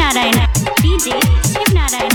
Shivnarayan DJ Shivnarayan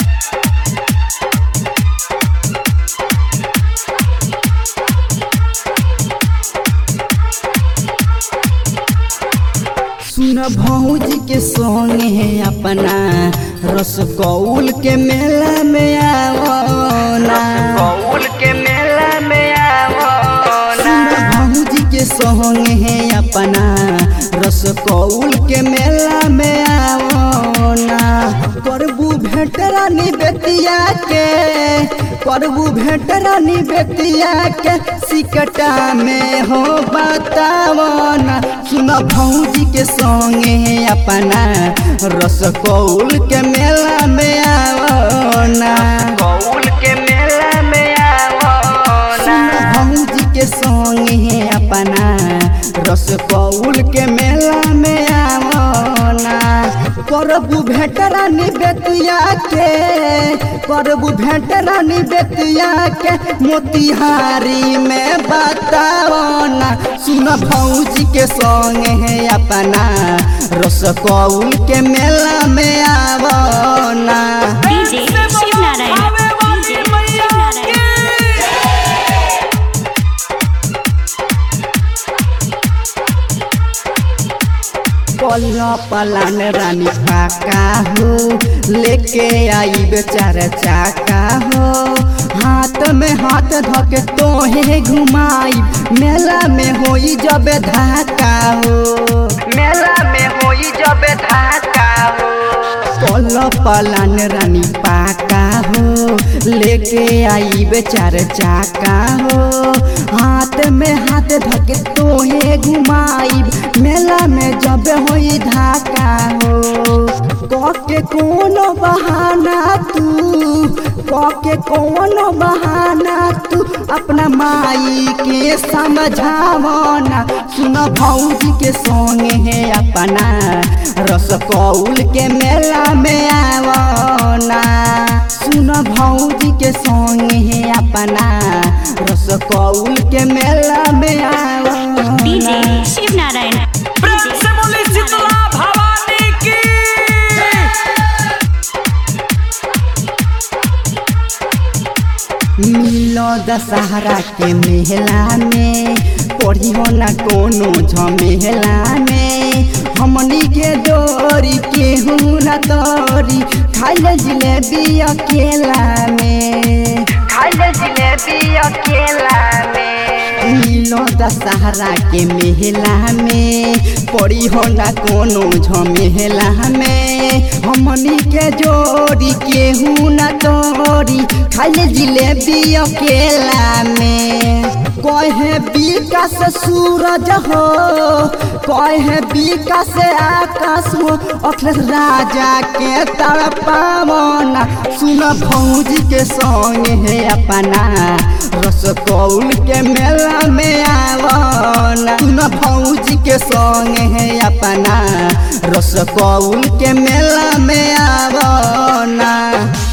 सुन भौजी के संगे अपना रसगौल के मेला में आवना कौल के मेला में आवना सुन भौजी के संगे अपना रसगौल के मेला में आवना करबू भेट रानी बेतिया के करबू भेट रानी बेतिया के सिकटा में हो बतावना सुन भौजी के संगे अपना रसगौल के मेला में आवना कौल के मेला में आवना सुन भौजी के संगे अपना रसगौल के मेला में आवना करबू भेट रानी बेतिया के करबू भेट रानी बेतिया के मोतिहारी में बतावना सुन भौजी के संगे अपना रसगौल के मेला में आवना डीजे शिवनारायण डीजे शिवनारायण पल्ला पलान रानी पाका हो लेके आई बेचार चाका हो हाथ में हाथ धके तोहे घुमाई मेला में होई जब धाका हो मेला में होई जब धाका हो पल्ला पलान रानी पाका हो लेके आई बेचार चाका हो हाथ में हाथ धके तोहे घुमाई मेला में जब होई धाका हो कके कोनो बहाना तू कके कोनो बहाना तू अपना माई के समझावना सुन भौजी के संगे है अपना रसकौल के मेला में आवना सुन भौजी के संगे है अपना रसकौल के मेला में आवना डीजे शिवनारायण प्रेम से बोली शीतला भवानी की मिलो दशहरा के मेला में पढ़ी हो ना कोनो झमेला में हमनी के डोरी केहू ना तोरी खाइल जिलेबी अकेला में खाइल जिलेबी अकेला में मिलो दशहरा के मेला में पड़ी हो ना कोनो झमेला में हमनी के जोड़ी केहू ना तोरी खाइल जिलेबी अकेला में कहे विकास सूरज हो कहे विकास आकाश हो अखिलेश राजा के तड़पावना सुन भौजी के संग है अपना रसकौल के मेला में आवना सुन भौजी के संग है अपना रसकौल के मेला में आवना